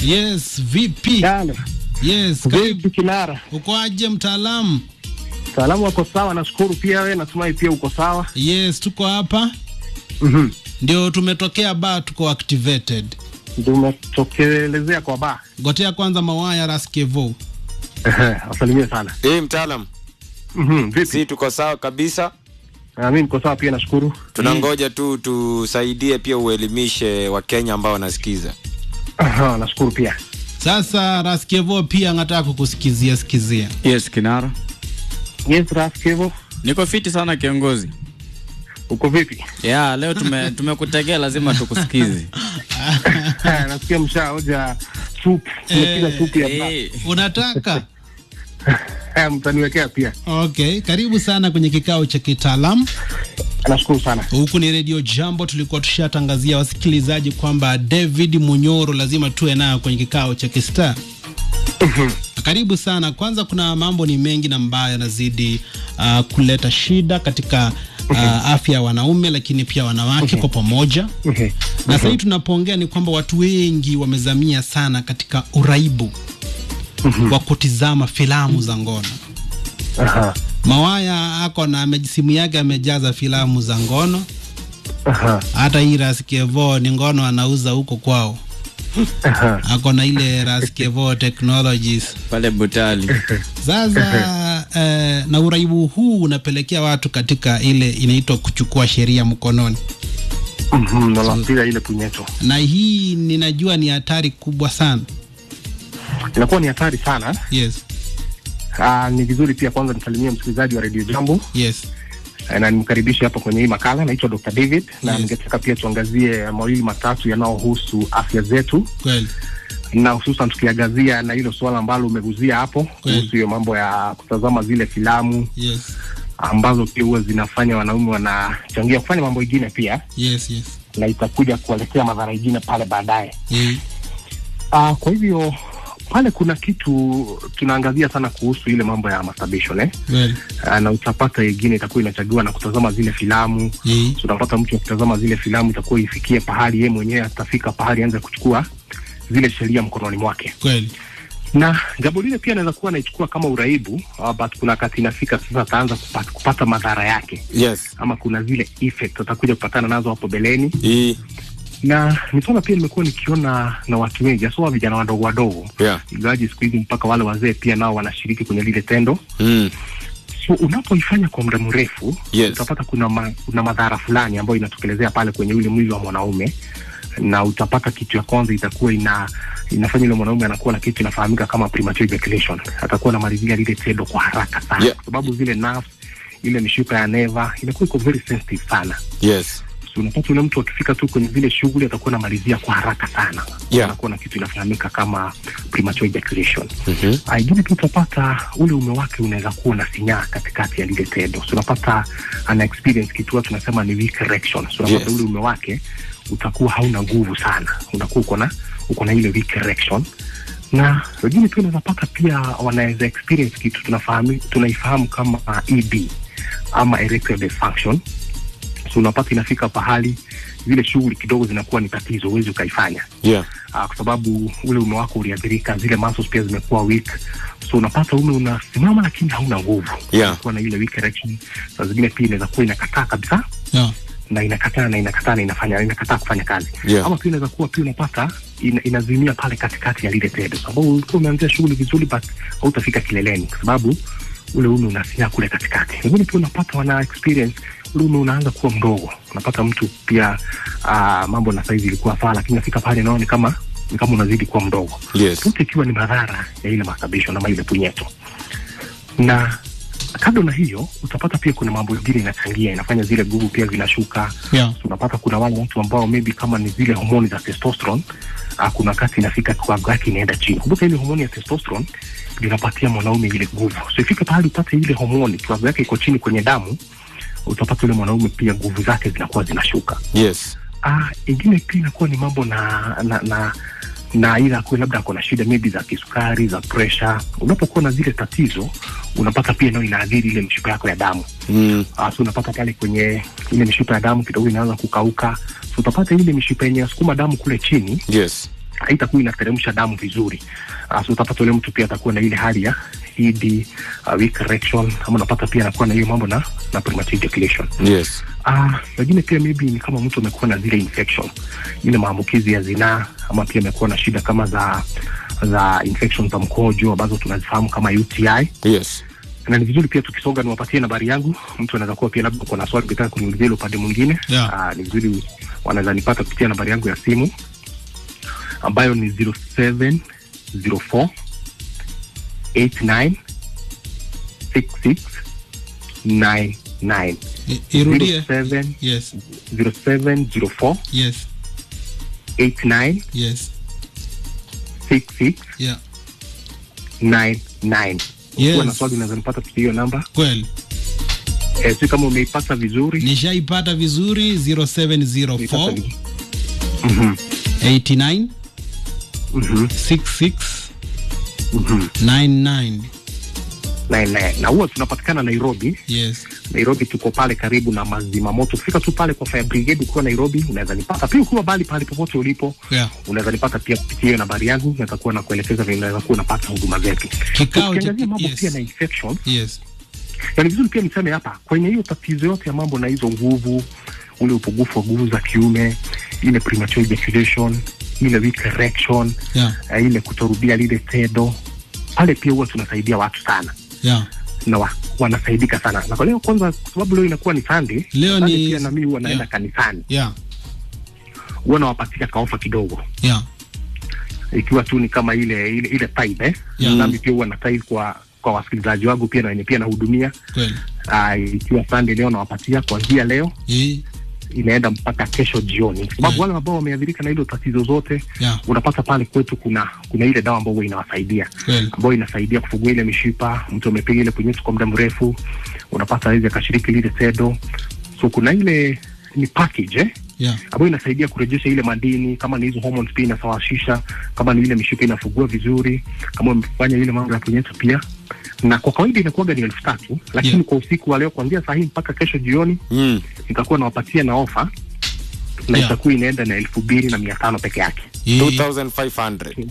Yes, vipi? Dale. Yes, karibu. Vipi Kinara? Uko aje mtaalamu? Salamu wako sawa, nashukuru pia wewe, natumai pia uko sawa. Yes, tuko hapa Mhm. ndio tumetokea ba, tuko activated. Ndio umetokelezea kwa ba. Gotea kwanza mawaya Raskevo. Ehe, Wasalimie sana. Eh, mtaalam, Mhm. Vipi? si tuko sawa kabisa. Ah, mimi niko sawa pia nashukuru. Tunangoja tu tusaidie pia uelimishe Wakenya ambao wanasikiza. Aha, nashukuru pia. Sasa Raskevo pia anataka kukusikizia sikizia. Yes, Kinara. Yes, Raskevo, Niko fiti sana kiongozi. uko vipi? Ya, leo tume tumekutegea lazima tukusikize. Nasikia mshaoja supu. Umepiga supu ya ba. Eh, Unataka? Eh, mtaniwekea pia. Okay, karibu sana kwenye kikao cha kitaalamu. Nashukuru sana. Huku ni Radio Jambo, tulikuwa tushatangazia wasikilizaji kwamba David Munyoro lazima tuwe nayo kwenye kikao cha Kistar. Karibu sana. Kwanza, kuna mambo ni mengi na ambayo yanazidi uh, kuleta shida katika uh, afya ya wanaume, lakini pia wanawake kwa pamoja. Mhm. Na sasa hivi tunapoongea ni kwamba watu wengi wamezamia sana katika uraibu wa kutizama filamu za ngono. Aha. Mawaya ako na ame- simu yake amejaza filamu za ngono Aha. hata hii Raskevo ni ngono anauza huko kwao, Aha. ako na ile Raskevo Technologies. pale Butali. Sasa eh, na uraibu huu unapelekea watu katika ile inaitwa kuchukua sheria mkononi, Mhm, nalapiga ile punyeto. na hii ninajua ni hatari kubwa sana. Inakuwa ni hatari sana. Yes, Ah, ni vizuri pia kwanza nisalimie msikilizaji wa Radio Jambo. yes, Eh, na nimkaribishe hapa kwenye hii makala. Naitwa Dr. David na Yes. ningetaka pia tuangazie mawili matatu yanayohusu afya zetu kweli na hususan tukiangazia na hilo suala ambalo umeguzia hapo Kweli. kuhusu hiyo mambo ya kutazama zile filamu yes, ambazo pia huwa zinafanya wanaume wanachangia kufanya mambo ingine pia, yes, yes. na itakuja kuwaletea madhara ingine pale baadaye. Eh, Ah, kwa hivyo pale kuna kitu tunaangazia sana kuhusu ile mambo ya masturbation eh? kweli Ah, na utapata ingine itakuwa inachagiwa na kutazama zile filamu Eh, So, unapata mtu akitazama zile filamu itakuwa ifikie pahali yeye mwenyewe atafika pahali aanze kuchukua zile sheria mkononi mwake, kweli na jambo lile pia anaweza kuwa anaichukua kama uraibu uh, but kuna wakati inafika sasa ataanza kupata, kupata madhara yake, Yes. ama kuna zile effect atakuja kupatana nazo hapo beleni, Hii. na ni swala pia nimekuwa nikiona na watu wengi hasa vijana wadogo wadogo, Yeah. ingawaji siku hizi mpaka wale wazee pia nao wanashiriki kwenye lile tendo. Mm. So unapoifanya kwa muda mrefu Yes. utapata kuna, ma, kuna madhara fulani ambayo inatokelezea pale kwenye ule mwili wa mwanaume, na utapata kitu ya kwanza itakuwa ina inafanya yule mwanaume anakuwa na kitu inafahamika kama premature ejaculation. Atakuwa anamalizia lile tendo kwa haraka sana Yeah. kwa sababu zile nerves, ile mishipa ya neva inakuwa iko very sensitive sana. Yes. So unapata yule mtu akifika tu kwenye zile shughuli atakuwa anamalizia kwa haraka sana, Yeah. anakuwa na kitu inafahamika kama premature ejaculation. Mhm. Aingine tu utapata ule ume wake unaweza kuwa na sinyaa katikati ya lile tendo, so unapata ana experience kitu huwa tunasema ni weak erection. So unapata Yes. ule ume wake utakuwa hauna nguvu sana, unakuwa uko na uko na ile weak erection na wengine pia unaweza pata pia wanaweza experience kitu tunafahamu tunaifahamu kama ED ama erectile dysfunction. So unapata inafika pahali zile shughuli kidogo zinakuwa ni tatizo, huwezi ukaifanya Yeah. uh, kwa sababu ule ume wako uliathirika, zile muscles pia zimekuwa weak, so unapata ume unasimama lakini hauna nguvu, Yeah. unakuwa na ile weak erection. Saa zingine pia inaweza kuwa inakataa kabisa yeah. na inakataa na inakataa na inafanya inakataa kufanya kazi Yeah. ama pia inaweza kuwa pia unapata ina, inazimia pale katikati ya lile tendo, sababu ulikuwa umeanzia shughuli vizuri, but hautafika kileleni kwa sababu ule ume unasinyaa kule katikati. Wengine pia unapata wana experience ule ume unaanza kuwa mdogo, unapata mtu pia uh, mambo na saizi ilikuwa sawa, lakini nafika pale nao ni kama ni kama unazidi kuwa mdogo Yes. yote ikiwa ni madhara ya ile masturbation ama ile punyeto. Na kando na hiyo, utapata pia kuna mambo mengine inachangia, inafanya zile nguvu pia zinashuka. Yeah. Unapata kuna wale watu ambao maybe kama ni zile homoni za testosterone uh, kuna wakati inafika kiwango yake inaenda chini. Kumbuka ile homoni ya testosterone ndio inapatia mwanaume ile nguvu, so ifike pahali upate ile homoni kiwango yake iko chini kwenye damu, utapata yule mwanaume pia nguvu zake zinakuwa zinashuka. Yes. Ah, ingine pia inakuwa ni mambo na na na na ila akuwe labda ako na shida maybe za kisukari za pressure. Unapokuwa na zile tatizo, unapata pia nayo inaathiri ile mishipa yako ya damu Mm. uh, so unapata pale kwenye ile mishipa ya damu kidogo inaanza kukauka, so utapata ile mishipa yenye sukuma damu kule chini Yes. haitakuwa inateremsha damu vizuri. Uh, so utapata ule mtu pia atakuwa na ile hali ya ED, uh, weak erection, ama unapata pia anakuwa na hiyo mambo na na premature ejaculation. Yes. Ah, wengine pia maybe ni kama mtu amekuwa na zile infection, ile maambukizi ya zinaa, ama pia amekuwa na shida kama za za infection za mkojo ambazo tunazifahamu kama UTI. Yes. Na ni vizuri pia tukisonga, niwapatie nambari yangu. Mtu anaweza kuwa pia labda kuna swali ukitaka kuniulizia ile upande mwingine Yeah. ah, ni vizuri wanaweza nipata kupitia nambari yangu ya simu ambayo ni 0704 89 66 99 I- irudie 07 yes 0704 yes 89 yes 66 yeah 99. Yes. Ukiwa na swali unaweza nipata kupitia hiyo namba. kweli Eh, si kama umeipata vizuri. nishaipata vizuri Umeipata 0704 vizuri. Mhm, 89 mhm, 66 mhm. 99 Na, na, na huwa tunapatikana Nairobi. yes Nairobi tuko pale karibu na mazima moto. Fika tu pale kwa fire brigade ukiwa Nairobi, unaweza nipata pia. Ukiwa bali pale popote ulipo, yeah unaweza nipata pia kupitia hiyo nambari yangu, naweza kuwa na kuelekeza vile unaweza kuwa unapata huduma zetu. Kikao cha- Tukiangazia mambo yes. pia na infection yes na ni vizuri pia niseme hapa kwenye hiyo tatizo yote ya mambo na hizo nguvu, ule upungufu wa nguvu za kiume, ile premature ejaculation, ile weak erection, yeah uh, ile kutorudia lile tendo, pale pia huwa tunasaidia watu sana yeah na wa, wanasaidika sana. Na kwa leo kwanza, kwa sababu leo inakuwa ni Sunday, Leo Sunday ni- pia na mimi huwa naenda yeah. kanisani, yeah huwa nawapatia kaofa kidogo, yeah ikiwa tu ni kama ile ile ile tithe eh, Yeah. nami pia huwa na tithe kwa kwa wasikilizaji wangu pia na wenye pia nahudumia. kweli Uh, ikiwa Sunday leo nawapatia kuanzia leo Eh, inaenda mpaka kesho jioni, kwa sababu Yeah. wale ambao wameathirika na hilo tatizo zote yeah unapata pale kwetu kuna kuna ile dawa ambayo huwa inawasaidia kweli ambayo inasaidia kufungua ile mishipa. Mtu amepiga ile punyeto kwa muda mrefu, unapata awezi akashiriki lile tedo. So kuna ile ni package eh, yeah ambayo inasaidia kurejesha ile madini, kama ni hizo hormones pia inasawasisha, kama ni ile mishipa inafungua vizuri, kama umefanya ile mambo ya punyeto pia na kwa kawaida inakuwaga ni elfu tatu lakini Yeah. kwa usiku wa leo kuanzia saa hii mpaka kesho jioni Mm. nitakuwa nawapatia na ofa na Yeah. itakuwa inaenda na elfu mbili na mia tano peke yake Eh, 2500.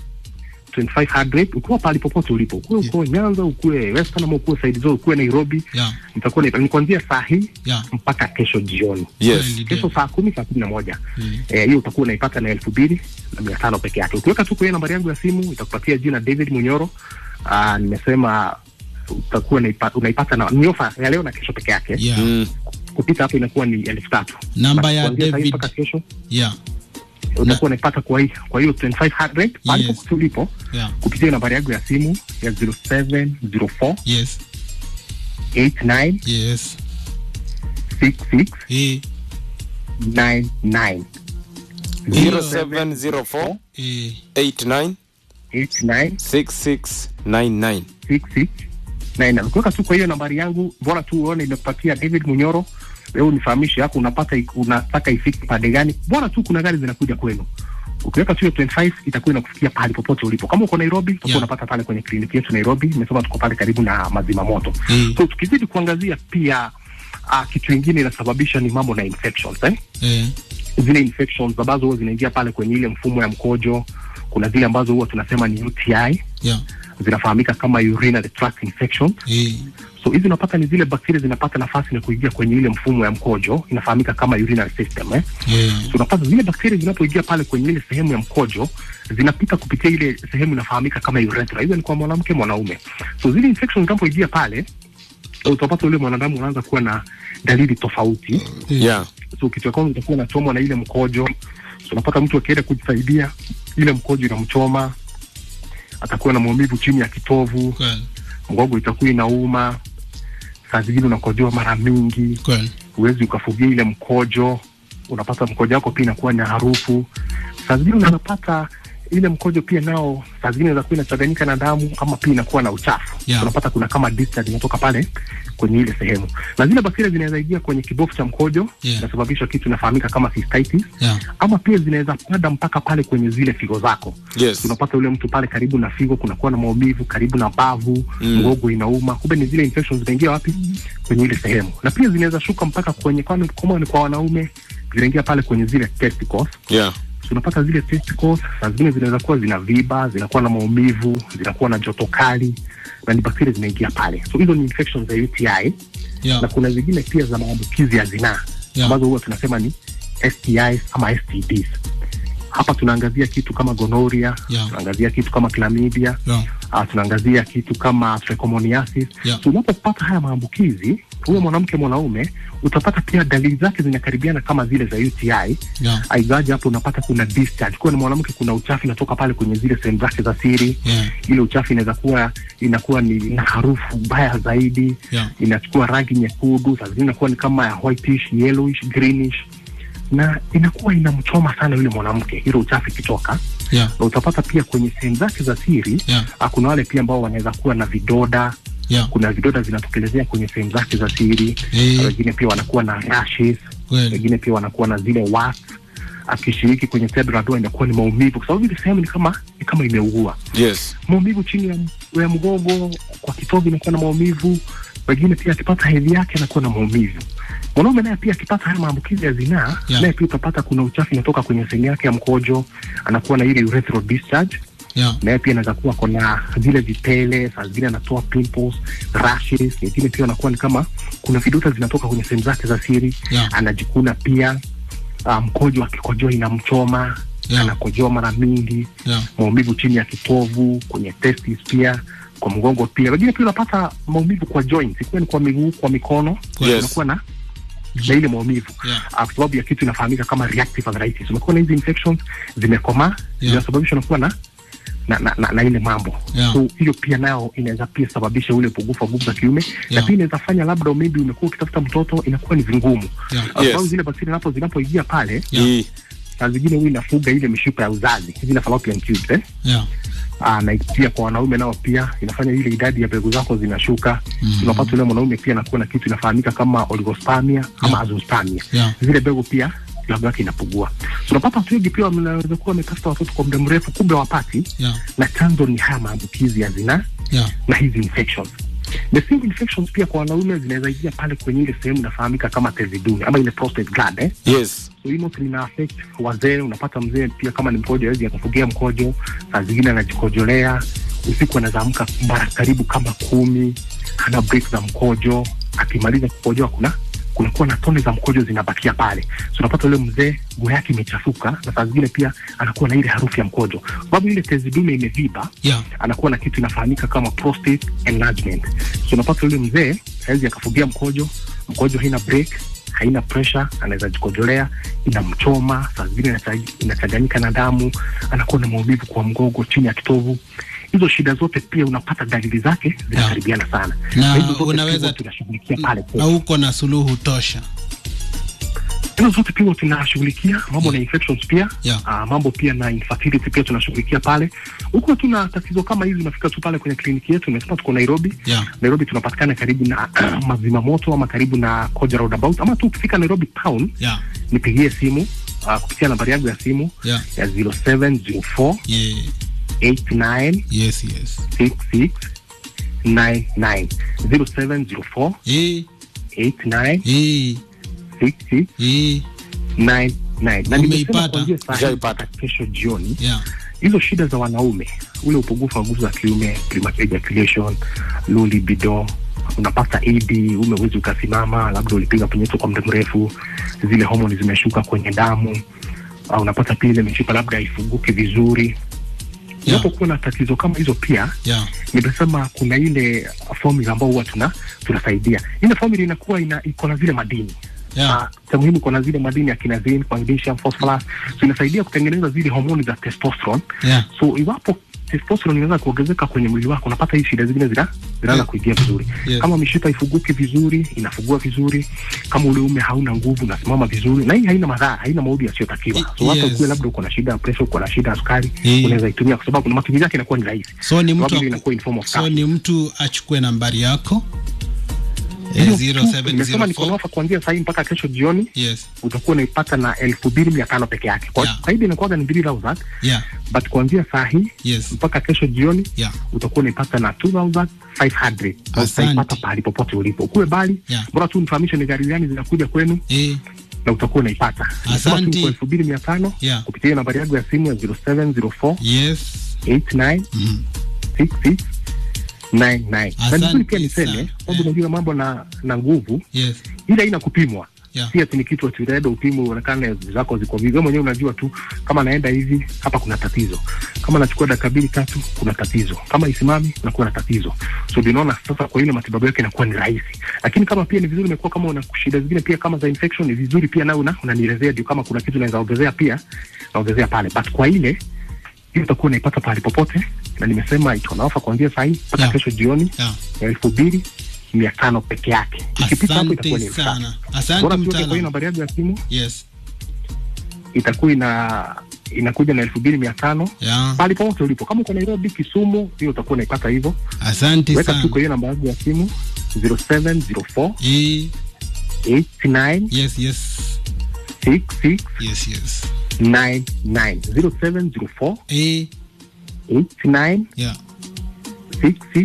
2500 ukiwa pahali popote ulipo ukuwe uko Nyanza ukuwe Western ama ukuwe side zote ukuwe Nairobi yeah nitakuwa ni, ni kuanzia saa hii yeah mpaka kesho jioni Yes. Kweli, kesho ndio. saa kumi saa kumi na moja Mm. Eh, hiyo utakuwa unaipata na elfu mbili na mia tano peke yake ukiweka tu kwa hiyo nambari yangu ya simu itakupatia jina David Munyoro Aa, nimesema utakuwa unaipa- unaipata na ni ofa ya leo na kesho peke yake yeah Mm. kupita hapo inakuwa ni elfu tatu Namba Basi ya kuanzia saa hii David. mpaka kesho yeah utakuwa unaipata kwa hii kwa hiyo 2500 pale Yes. popote ulipo yeah kupitia nambari yangu ya simu ya 0704 yes 89 yes 66 eh 99 0704 eh 89 89 6699. 66 99 ukiweka tu kwa hiyo nambari yangu bora tu uone imekupatia David Munyoro wewe unifahamishe hapo unapata ik- unataka ifike pande gani bora tu kuna gari zinakuja kwenu ukiweka tu hiyo 25 itakuwa inakufikia pahali popote ulipo kama uko Nairobi utakuwa Yeah. unapata pale kwenye kliniki yetu Nairobi nimesema tuko pale karibu na mazima moto Mm. so tukizidi kuangazia pia uh, kitu kingine inasababisha ni mambo na infections eh? eh zile infections ambazo huwa zinaingia pale kwenye ile mfumo ya mkojo kuna zile ambazo huwa tunasema ni UTI yeah zinafahamika kama urinary tract infection eh so hizi unapata ni zile bakteria zinapata nafasi na kuingia kwenye ile mfumo ya mkojo inafahamika kama urinary system eh? eh so unapata zile bakteria zinapoingia pale kwenye ile sehemu ya mkojo zinapita kupitia ile sehemu inafahamika kama urethra hizo ni kwa mwanamke mwanaume so zile infections zinapoingia pale utapata ule mwanadamu unaanza kuwa na dalili tofauti eh Yeah. so kitu cha kwanza utakuwa unachomwa na ile mkojo so unapata mtu akienda kujisaidia ile mkojo inamchoma atakuwa na maumivu chini ya kitovu kweli mgogo itakuwa inauma saa zingine unakojoa mara mingi kweli huwezi ukafugia ile mkojo unapata mkojo wako pia inakuwa na harufu saa zingine unapata ile mkojo pia nao saa zingine inakuwa inachanganyika na damu ama pia inakuwa na uchafu Yeah. unapata kuna kama discharge inatoka pale kwenye ile sehemu na zile bakteria zinaweza ingia kwenye kibofu cha mkojo Yeah. inasababisha kitu inafahamika kama cystitis yeah ama pia zinaweza pada mpaka pale kwenye zile figo zako Yes. unapata yule mtu pale karibu na figo kunakuwa na maumivu karibu na bavu Mm. mgogo inauma kumbe ni zile infections zinaingia wapi kwenye ile sehemu na pia zinaweza shuka mpaka kwenye kwani kama ni kwa wanaume zinaingia pale kwenye zile testicles Yeah. unapata zile testicles saa zingine zinaweza kuwa zina viba zinakuwa na maumivu zinakuwa na joto kali na ni bakteria zinaingia pale so hizo ni infections za uti yeah. na kuna zingine pia za maambukizi ya zinaa Yeah. ambazo huwa tunasema ni STIs ama STDs. Hapa tunaangazia kitu kama gonorrhea, Yeah. tunaangazia kitu kama chlamydia, Yeah. uh, tunaangazia kitu kama trichomoniasis. Yeah. So unapopata haya maambukizi, huyo mwanamke mwanaume, utapata pia dalili zake zinakaribiana kama zile za UTI. Yeah. Aigaje hapo unapata kuna discharge. Kwa ni mwanamke kuna uchafu inatoka pale kwenye zile sehemu zake za siri Yeah. ile uchafu inaweza kuwa inakuwa ni na harufu mbaya zaidi Yeah. inachukua rangi nyekundu saa zingine inakuwa ni kama ya whitish yellowish greenish na inakuwa inamchoma sana yule mwanamke ile uchafu ikitoka Yeah. na utapata pia kwenye sehemu zake za siri Yeah. ah, kuna wale pia ambao wanaweza kuwa na vidoda Yeah. kuna vidoda zinatokelezea kwenye sehemu zake za siri Eh. Na wengine pia wanakuwa na rashes Kweli. wengine pia wanakuwa na zile warts akishiriki kwenye tendo la ndoa inakuwa ni maumivu kwa sababu ile sehemu ni kama ni kama imeugua yes maumivu chini ya, ya mgongo kwa kitovu inakuwa na maumivu wengine pia akipata hedhi yake anakuwa na maumivu mwanaume naye pia akipata haya maambukizi ya zinaa Yeah. naye pia utapata kuna uchafu inatoka kwenye sehemu yake ya mkojo anakuwa na ile urethral discharge Yeah. naye pia anaweza kuwa kona zile vipele saa zingine anatoa pimples rashes wengine pia anakuwa ni kama kuna viduta zinatoka kwenye sehemu zake za siri Yeah. anajikuna pia ah, mkojo akikojoa inamchoma Yeah. anakojoa mara mingi Yeah. maumivu chini ya kitovu kwenye testis pia kwa mgongo pia wengine pia unapata maumivu kwa joints ikiwa ni kwa miguu kwa mikono Yes. unakuwa na na ile maumivu Yeah. Ah, kwa sababu ya kitu inafahamika kama reactive arthritis umekuwa na hizi infections zimekomaa Yeah. zinasababishwa na kuwa na na, na, na, na ile mambo Yeah. so hiyo pia nayo inaweza pia sababisha ule upungufu wa nguvu za kiume na Yeah. pia inaweza fanya labda maybe umekuwa ukitafuta mtoto inakuwa ni vingumu Yeah. Kwa sababu Yes. zile bakteria napo zinapoingia pale Yeah. Hii. saa zingine huwa inafuga ile mishipa ya uzazi zile fallopian tubes eh? Yeah. Aa, na pia kwa wanaume nao pia inafanya ile idadi ya mbegu zako zinashuka mm. unapata ule mwanaume pia anakuwa na kitu inafahamika kama oligospermia ama Yeah. azoospermia Yeah. zile mbegu pia kiwango yake inapungua so unapata watu wengi pia wanaweza kuwa wametafuta watoto kwa muda mrefu kumbe wapati Yeah. na chanzo ni haya maambukizi ya zinaa Yeah. na hizi infections the same infections pia kwa wanaume zinaweza ingia pale kwenye ile sehemu inafahamika kama tezi dume ama ile prostate gland eh? yes so hii mostly ina affect wazee unapata mzee pia kama ni mkojo hawezi akafugia mkojo saa zingine anajikojolea usiku anaweza amka mara karibu kama kumi hana break za mkojo akimaliza kukojoa kuna kunakuwa na tone za mkojo zinabakia pale so unapata ule mzee nguo yake imechafuka na saa zingine pia anakuwa na ile harufu ya mkojo sababu ile tezi dume imeviba Yeah. anakuwa na kitu inafahamika kama prostate enlargement so unapata yule mzee hawezi akafugia mkojo mkojo haina break haina pressure anaweza jikojolea inamchoma saa zingine inacha- inachanganyika na damu anakuwa na maumivu kwa mgongo chini ya kitovu hizo shida zote pia unapata dalili zake zinakaribiana sana Na hizo zote unaweza- pia huwa tunashughulikia pale Na uko na suluhu tosha. hizo zote pia huwa tunashughulikia mambo na infections pia Yeah. ah, mambo pia na infertility pia tunashughulikia pale huko tuna tatizo kama hizi unafika tu pale kwenye kliniki yetu umesema tuko nairobi Yeah. nairobi tunapatikana karibu na mazima moto ama karibu na koja roundabout ama tu ukifika nairobi town Yeah. nipigie simu uh, kupitia nambari yangu ya simu Yeah. ya 0704 Yeah. 89 Yes, yes. 66 99 0704 Eh, 89 eh, 66 eh. 99 na nimesema Umeipata? kuanzia saa hii Ushaipata. mpaka kesho jioni Yeah. hizo shida za wanaume ule upungufu wa nguvu za kiume premature ejaculation low libido unapata ad ume uwezi ukasimama labda ulipiga punyeto kwa muda mrefu zile homoni zimeshuka kwenye damu uh, unapata pia ile mishipa labda haifunguki vizuri Yeah. unapokuwa na tatizo kama hizo pia Yeah. nimesema kuna ile formula ambao huwa tuna tunasaidia ile formula inakuwa ina iko na zile madini Yeah. Ah, cha muhimu iko na zile madini ya kinazin magnesium phosphorus so inasaidia kutengeneza zile homoni za testosterone Yeah. so iwapo testosterone inaweza kuongezeka kwenye mwili wako unapata hii shida zingine zina zinaanza Yeah. kuingia vizuri Yes. kama mishipa ifuguki vizuri inafugua vizuri kama ule ume hauna nguvu unasimama vizuri na hii haina madhara haina maudhi yasiyotakiwa so hata Yes. ukiwe labda uko na shida ya pressure uko na shida ya sukari Yeah. unaweza itumia kwa sababu na matumizi yake inakuwa ni rahisi So ni Sababu mtu ile inakuwa in form of so cash. ni mtu achukue nambari yako eh, Hiyo tu, nimesema niko na 0704 ofa kuanzia sahii mpaka kesho jioni yes utakuwa unaipata na elfu mbili mia tano peke yake kwa Yeah. kawaida inakuwaga ni mbili thousand yeah but kuanzia saa hii yes mpaka kesho jioni yeah utakuwa unaipata na 2500 na Asante. utaipata pahali popote ulipo ukuwe bali Yeah. bora tu nifahamishe ni gari gani zinakuja kwenu eh na utakuwa unaipata. Nimesema tu Asanti. kwa elfu mbili mia tano Yeah. kupitia hiyo nambari yangu ya simu ya 0704 Yes. 89 Mm. 66 99. Na Asante vizuri pia niseme sana. kwamba unajua mambo na na nguvu Yes. ile haina kupimwa Yeah. si ati ni kitu ati unaenda upimu uonekane zako ziko vipi. Wewe mwenyewe unajua tu kama naenda hivi hapa kuna tatizo, kama nachukua dakika mbili tatu kuna tatizo, kama isimami nakuwa na tatizo. So ndio unaona sasa, kwa ile matibabu yake inakuwa ni rahisi, lakini kama pia ni vizuri imekuwa kama una shida zingine pia kama za infection, ni vizuri pia nawe una unanielezea, ndio kama kuna kitu naweza ongezea pia naongezea pale, but kwa ile hiyo utakuwa unaipata pahali popote, na nimesema iko na ofa kuanzia saa hii mpaka Yeah. kesho jioni Yeah. ya elfu mbili mia tano peke yake. Ikipita hapo itakuwa ni Asante elfu tatu. sana. Bora Asante tu kwa hiyo mtaalamu. nambari yangu ya simu Yes. itakuwa ina inakuja na elfu mbili mia tano Yeah. pale popote ulipo. Kama uko Nairobi, Kisumu, hiyo utakuwa unaipata hivyo. Asante Weka tu sana. kwa hiyo namba yangu ya simu 0704 Eh, 89 yes, yes. 66 Yes, yes. 99 0704 Eh, 89 yeah. 66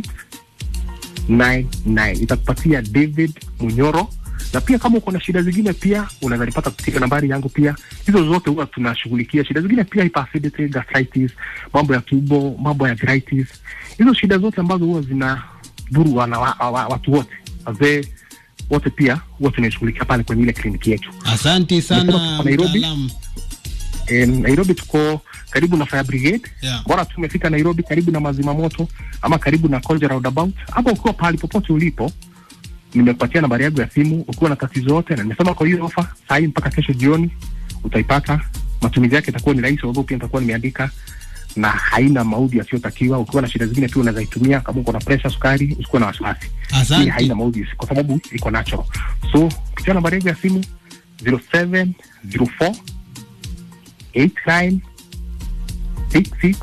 99 itakupatia David Munyoro na pia kama uko na shida zingine pia unaweza nipata kupitia nambari yangu pia. Hizo zote huwa tunashughulikia shida zingine pia, hyperacidity, gastritis, mambo ya tumbo, mambo ya arthritis, hizo shida zote ambazo huwa zina dhuru wana, wa, wa, watu wote wazee wote pia huwa tunashughulikia pale kwenye ile kliniki yetu. Asante sana Nimesema tuko Nairobi. mtaalamu. E, Nairobi tuko karibu na fire brigade Yeah. bora tu umefika Nairobi karibu na mazima moto ama karibu na Kolja roundabout, hapo ukiwa pahali popote ulipo, nimekupatia nambari yangu ya simu. Ukiwa na tatizo yote, na nimesema kwa hiyo ofa saa hii mpaka kesho jioni utaipata. Matumizi yake itakuwa ni rahisi, sababu pia nitakuwa nimeandika na haina maudhi yasiyotakiwa. Ukiwa na shida zingine pia unaweza itumia, kama uko na pressure, sukari, usikuwe na wasiwasi. Hii Asante. haina maudhi kwa sababu iko natural. So kupitia nambari yangu ya simu 0704 89 66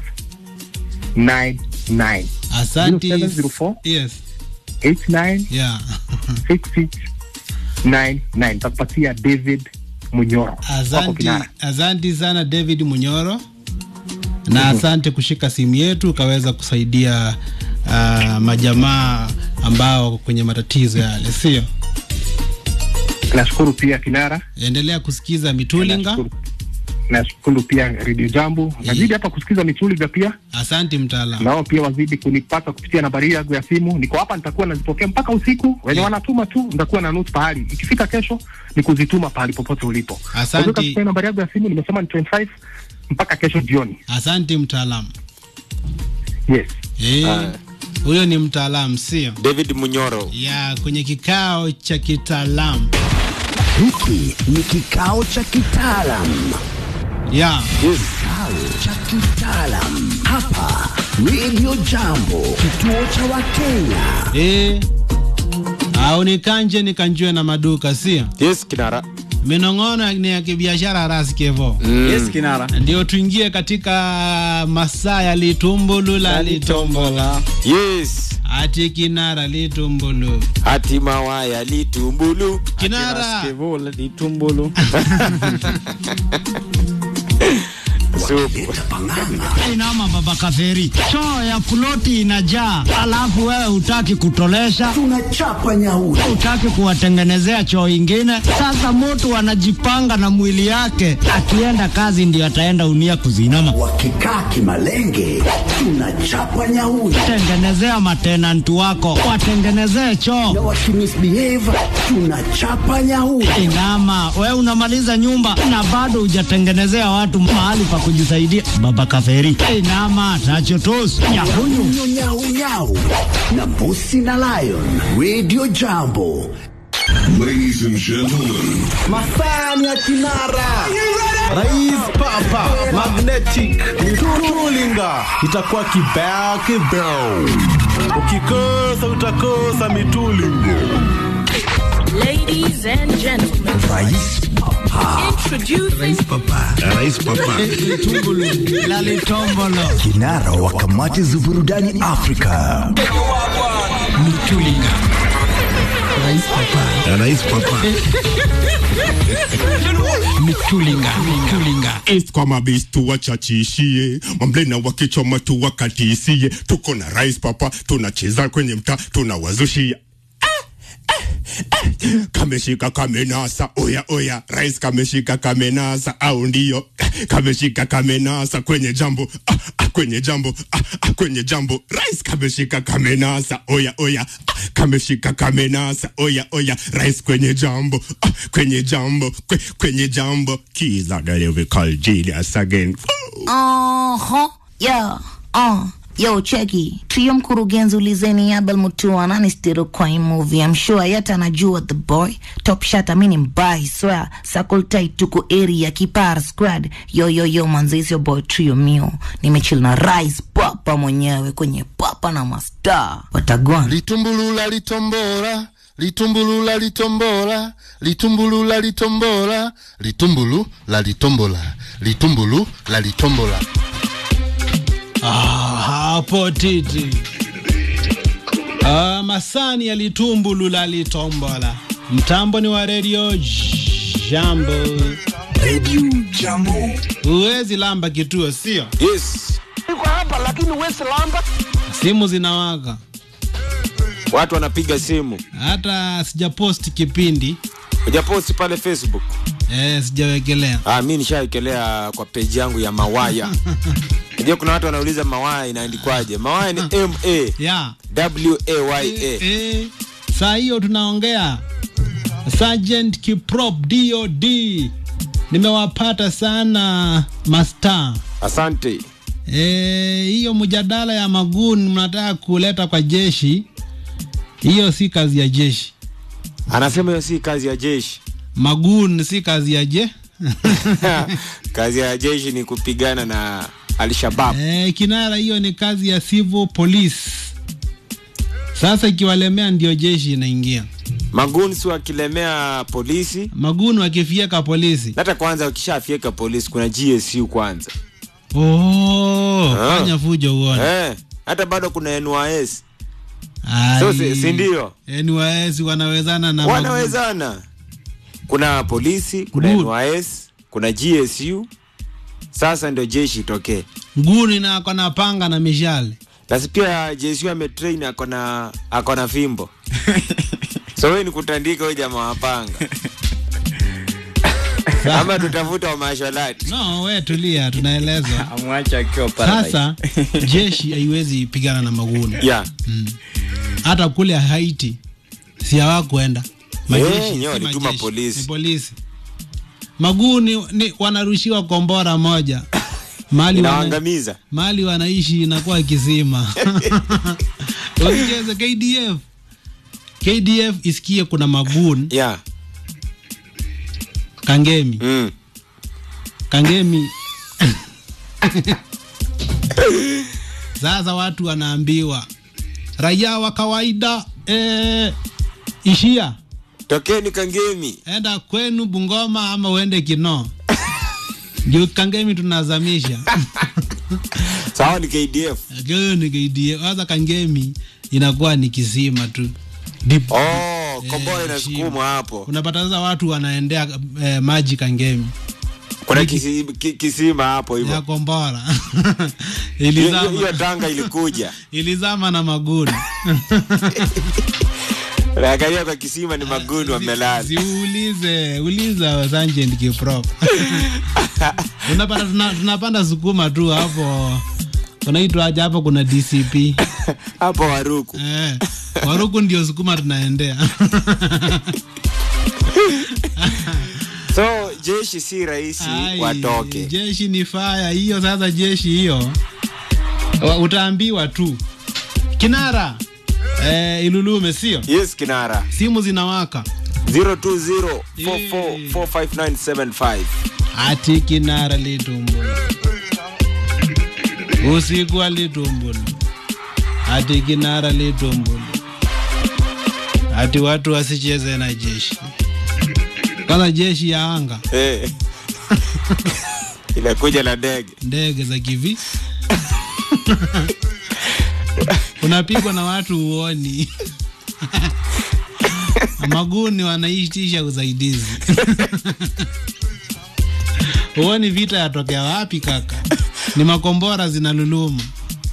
99 Asante. 0704 Yes. 89 Yeah. 66 99 takupatia David Munyoro wako Asante, Kinara. asante sana David Munyoro, na asante kushika simu yetu ukaweza kusaidia uh, majamaa ambao wako kwenye matatizo yale, sio? Nashukuru pia Kinara, Endelea kusikiza Mitulinga. nashukuru, nashukuru pia Radio Jambo, nazidi hapa kusikiza Mitulinga pia Asante mtaalamu. nao pia wazidi kunipata kupitia nambari yangu ya simu. Niko hapa, nitakuwa nazipokea mpaka usiku. Wenye Yeah. wanatuma tu, nitakuwa na note pahali. Ikifika kesho ni kuzituma pahali popote ulipo. Asante. Kwa hiyo nambari yangu ya simu nimesema ni 25 mpaka kesho jioni. Asante mtaalamu. Yes. Eh, huyo ni mtaalamu, sio? David Munyoro. Ya kwenye kikao cha kitaalamu. Hiki ni kikao cha kitaalam, Ya kikao cha kitaalam hapa Radio Jambo, kituo cha Wakenya. eh, au nikanje nikanjue na maduka, sio? Yes, Kinara. Minong'ono ni ya kibiashara rasikevo. Yes, Kinara. ndio tuingie katika masaa ya litumbulu la litombola Yes. ati kinara litumbulu Hatima waya litumbulu. kinara Kevola ditumbulu. Supu. Inama baba kaferi, choo ya ploti inajaa, alafu wewe hutaki kutolesha, Tunachapa nyauri. hutaki kuwatengenezea choo ingine. Sasa mtu anajipanga na mwili yake, akienda kazi ndio ataenda unia kuzinama. Wakikaa kimalenge, tunachapa nyauri. Tengenezea matenanti wako, watengenezee choo. Na wakimisbehave, tunachapa nyauri. Inama, we unamaliza nyumba na bado hujatengenezea watu mahali pa kujisaidia. Baba kaferi, inama tachotos nyakunyu Nyau, nyau, nyau. na Mbusi na Lion. Radio Jambo. Ladies and gentlemen, Masani ya Kinara. Rais Papa Magnetic Tulinga itakuwa kibao kibao, ukikosa utakosa mitulingo. Ladies and gentlemen, Rais Papa. introducing Rais Papa, la litombolo. Kinara wa kamati za burudani Afrika. Rais Papa, Mitulinga, mitulinga. East kwa mabistu wachachishie mamblena wakichoma tu wakatisie tuko na rais papa tunacheza kwenye mtaa tunawazushia eh, kameshika kamenasa oya oya rais kameshika kamenasa au ndio kameshika kamenasa kwenye jambo ah, ah, kwenye jambo ah, ah, kwenye jambo rais kameshika kamenasa oya oya ah, kameshika kamenasa oya oya rais kwenye jambo ah, kwenye jambo kwe, kwenye jambo kiza lyrical genius again Aha, yeah, uh. Yo, cheki trio mkurugenzi ulizeni Abel Mutua nani stiro kwa hii movie I'm sure yata anajua the boy top shot amini mbai swear circle tight tuko area kipar squad yo yo yo manze is your boy trio mio nimechill na rise papa mwenyewe kwenye papa na mastar watagwana litumbulula litombora litumbulula litombola litumbulula litombola litumbulu la litombola litumbulu la litombola Ah, hapo titi. Ah, masani ya litumbulu la litombola. Mtambo ni wa radio Jambo. Radio Jambo. Huwezi lamba kituo, sio? Yes. Niko hapa lakini huwezi lamba. Simu zinawaka. Watu wanapiga simu. Hata sijaposti kipindi. Hujaposti pale Facebook? Eh, sijawekelea. Ah, mimi nishawekelea kwa page yangu ya Mawaya. Unajua kuna watu wanauliza Mawaya inaandikwaje? Mawaya ni M A Yeah. W A Y A. Eh, saa hiyo tunaongea Sergeant Kiprop DOD. Nimewapata sana mastaa. Asante. Eh, hiyo mjadala ya maguni mnataka kuleta kwa jeshi, hiyo si kazi ya jeshi. Anasema hiyo si kazi ya jeshi. Magun si kazi ya je. kazi ya jeshi ni kupigana na Al-Shabaab. Eh, kinara, hiyo ni kazi ya civil police. Sasa ikiwalemea ndio jeshi inaingia. Magunsi wakilemea polisi, Magun wakifieka polisi. hata kwanza ukishafyeka polisi kuna GSU kwanza. Oh, Ah. fanya fujo uone. Eh, hata bado kuna NYS. Ai. So, si- si ndio? NYS wanawezana na Magun. Wanawezana. Kuna polisi, kuna Good. NYS, kuna GSU. Sasa ndio jeshi itokee. Nguni na ako na panga na mishale. Basi pia JSU ametrain ako na ako na fimbo. so wewe ni kutandika huyo jamaa wa panga. Ama tutafuta wa mashalati. No, we tulia, tunaelezwa. amwacha akiwa paradise. Sasa jeshi haiwezi pigana na maguni. Yeah. Hata kule Haiti si hawakwenda Eh, si nyewe walituma majeshi, polisi. ni polisi. Maguni ni wanarushiwa kombora moja mali wana, Inawaangamiza. mali wanaishi inakuwa kisima. Usicheze KDF. KDF isikie kuna magun Yeah. Kangemi. Mm. Kangemi. Sasa watu wanaambiwa raia wa kawaida eh, ishia Tokeni Kangemi. enda kwenu Bungoma ama uende Kinoo. Ndio Kangemi tunazamisha. Sawa ni KDF. Kyo ni KDF. Sasa Kangemi inakuwa ni kisima tu. Deep. Oh, kombora Eh, inasukumwa hapo. Unapata sasa watu wanaendea eh, maji Kangemi Kuna kisi, ki, kisima hapo ya hivyo. kombora Hiyo- hiyo- ilizama, Hiyo tanga ilikuja. ilizama na maguni Naangalia kwa kisima ni magundu wamelala. Siulize, uliza Sergeant Kiprop. Unapata tuna, tunapanda sukuma tu hapo. Unaitwa aje hapo kuna DCP. Hapo Waruku. Eh. Waruku ndio sukuma tunaendea. So jeshi si rahisi Ai, watoke. Jeshi ni faya hiyo sasa jeshi hiyo. Wa- Utaambiwa tu. Kinara. Eh, Ilulume sio? Yes, Kinara. Simu zinawaka. 020445975. Ati kinara litumbulu. Usiku wa litumbulu. Ati kinara litumbulu. Ati watu wasicheze na jeshi. Kwanza jeshi ya anga, Eh. Inakuja na ndege. ndege za kivi. Unapigwa na watu uoni. Maguni wanaitisha usaidizi. Uoni vita yatokea wapi kaka? Ni makombora zinaluluma.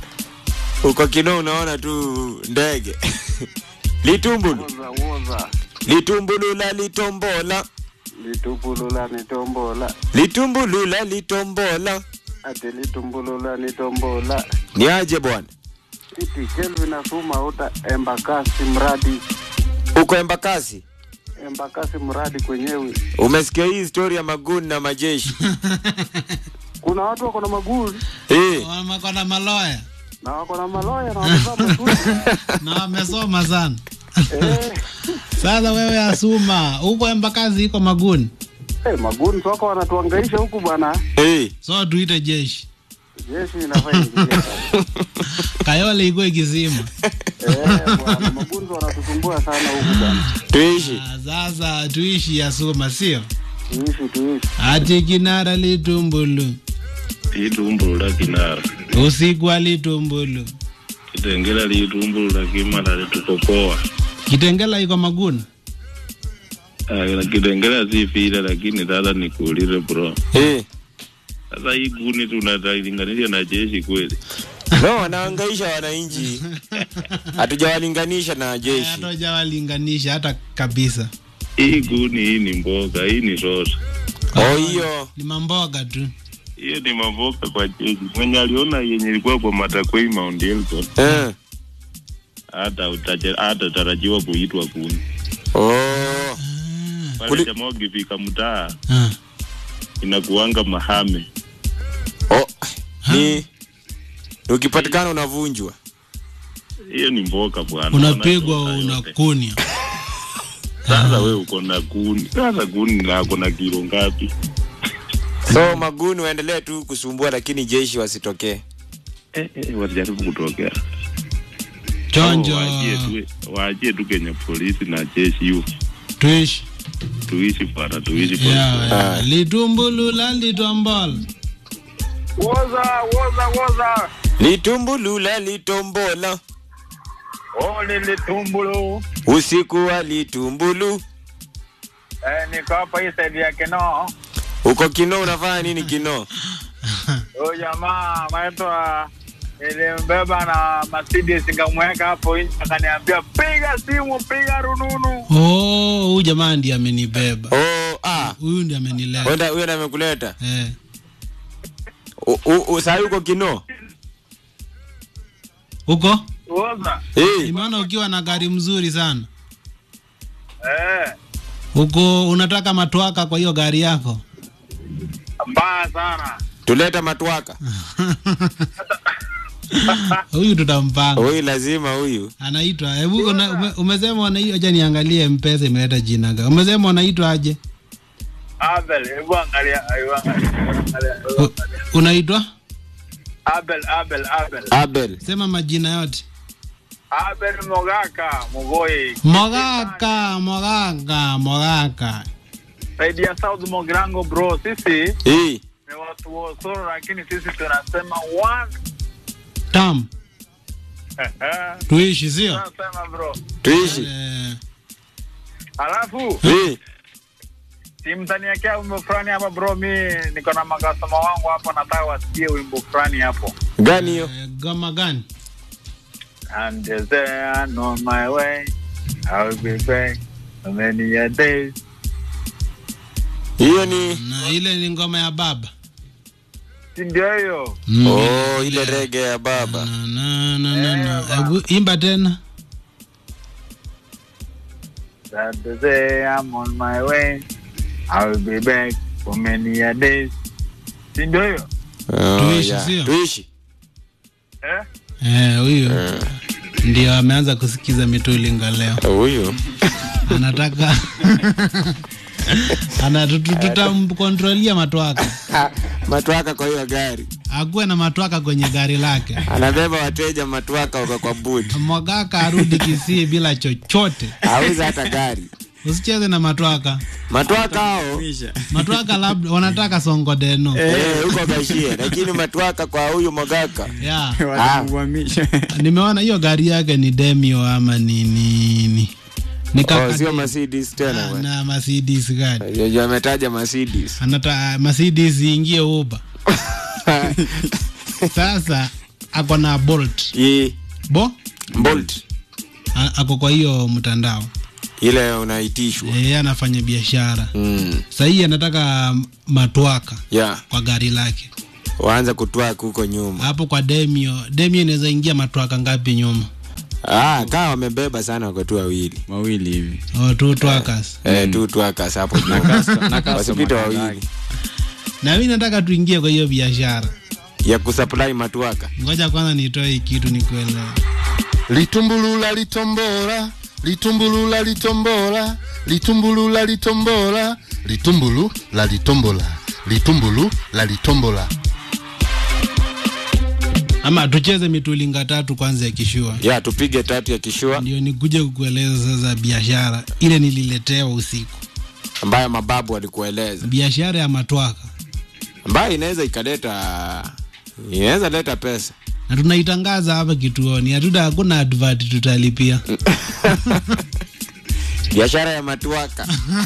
Uko Kinoo unaona tu ndege. Litumbulu. litumbulula litombola litumbulula nitombola litumbulula litombola ati litumbulula nitombola ni aje bwana iti kelvin asuma uta embakasi mradi uko embakasi embakasi mradi kwenyewe umesikia hii story ya maguni na majeshi kuna watu wako na maguli eh wako na maloya na wako na maloya na wamevaa masuti na wamesoma sana sasa wewe asuma huko embakazi iko maguni hey, maguni wako wanatuangaisha huku bwana hey. so tuite jeshi jeshi inafaa ingilia kayole iko ikizima eh, bwana magunzi wanatusumbua sana huku bwana tuishi Ah, sasa tuishi asuma sio tuishi tuishi ati kinara litumbulu litumbulula kinara usiku alitumbulu kitengela litumbulula kimala litukokoa kitengela iko maguni Ah, kitengela sifile lakini sasa nikuulize bro eh sasa hii guni tunatalinganisha na jeshi kweli no wanaangaisha wananchi hatujawalinganisha na jeshi hatujawalinganisha hata kabisa hii guni hii ni mboga hii ni sosa oh hiyo ni mamboga tu hiyo ni mavoka kwa jeshi mwenye aliona yenye ilikuwa kwa matakwei Mount Elgon eh hata utaje- hata tarajiwa kuitwa guni oh pale jamaa ukifika mtaa Ah. inakuanga mahame oh ni ukipatikana unavunjwa hiyo ni mboga bwana unapigwa unakunya sasa we uko na guni sasa guni lako na kilo ngapi so maguni waendelee tu kusumbua lakini jeshi wasitokee eh, eh, wasijaribu kutokea chonjo Hao waachie tu- waachie tu Kenya polisi na jeshi hiyo tuishi tuishi bwana tuishi yeah, pole. yeah. litumbulula litombola woza woza woza litumbulula litombola oh lilitumbulu usiku wa litumbulu eh, niko hapa hii saidi ya Keno. uko kino unafanya nini kino Huyu jamaa anaitwa nilimbeba na Mercedes nikamweka hapo nje, akaniambia piga simu, piga rununu. oh huyu jamaa ndiye amenibeba oh ah huyu ndiye amenileta wenda huyo ndiye amekuleta eh. U- u- u- saa uko kino huko Woza hey. nimeona ukiwa na gari mzuri sana eh, huko unataka matwaka kwa hiyo gari yako mbaya sana. tuleta matwaka huyu tutampanga huyu lazima huyu anaitwa hebu una- ume, umesema unaitwa acha niangalie mpesa imeleta jina gani umesema unaitwa aje Abel, hebu angalia, hebu angalia, angalia, hebu U- unaitwa Abel, Abel, Abel, abel sema majina yote Abel Mogaka Mogoi, mogaka mogaka mogaka saidi ya South Mogrango bro. Sisi hey. ni watu wa Osoro, lakini sisi tunasema one. tam tuishi sio Tunasema bro, tuishi eh, alafu hey. simtaniekea wimbo fulani hapa bro, mi niko na makasoma wangu hapo, nataka wasikie wimbo fulani hapo. gani hiyo eh, goma gani And there on my way, I'll be back so many a days. hiyo ni na ile ni ngoma ya baba Si ndio hiyo? Mm. oh ile rege ya baba na, na, na, na, na. Hebu imba tena That the day I'm on my way, I'll be back for many a days. Si ndio hiyo? oh, Tuishi, yeah. sio? tuishi Eh? eh, huyu ndio ameanza kusikiza mitulinga leo huyu anataka ana tutu- tutamkontrolia matwaka matwaka kwa hiyo gari akuwe na matwaka kwenye gari lake anabeba wateja matwaka wako kwa budi mwagaka arudi kisii bila chochote auza hata gari usicheze na matwaka matwaka hao matwaka labda wanataka songodeno eh, huko gashie lakini matwaka kwa huyu mogaka yeah. Ah. nimeona hiyo gari yake ni demio ama ni nini ni oh, kaka sio Mercedes tena bwana. na Mercedes gari Yeye ametaja Mercedes anata Mercedes ingie Uber sasa ako na Bolt Ye, bo Bolt A- ako kwa hiyo mtandao ile unaitishwa yeye anafanya biashara mm. sahii anataka matwaka yeah. kwa gari lake waanza kutwaka huko nyuma hapo kwa demio demio inaweza ingia matwaka ngapi nyuma ah, kaa wamebeba sana wako tu wawili wawili hivi oh, two twakas eh, tu twakas hapo nyuma. custo- na customer wasipite kadhaa. wawili na mi nataka tuingie kwa hiyo biashara ya kusupply matwaka ngoja kwanza nitoe hii kitu nikuelewa litumbulula litombora litumbulula litombola litumbulula litombola litumbulu la litombola litumbulu la litombola ama tucheze mitulinga tatu kwanza ya kishua ya tupige tatu ya kishua ndio nikuje kukueleza sasa biashara ile nililetewa usiku ambayo mababu walikueleza biashara ya matwaka ambayo inaweza ikaleta inaweza leta pesa na tunaitangaza hapa kituoni hatuta hakuna advert tutalipia biashara ya matwaka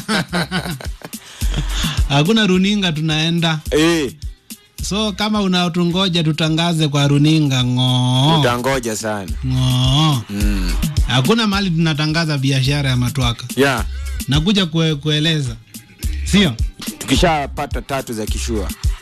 hakuna runinga tunaenda eh, so kama unatungoja tutangaze kwa runinga ng'oo utangoja sana ng'oo mm. hakuna mahali tunatangaza biashara ya matwaka ya nakuja kue, kueleza sio tukishapata tatu za kishua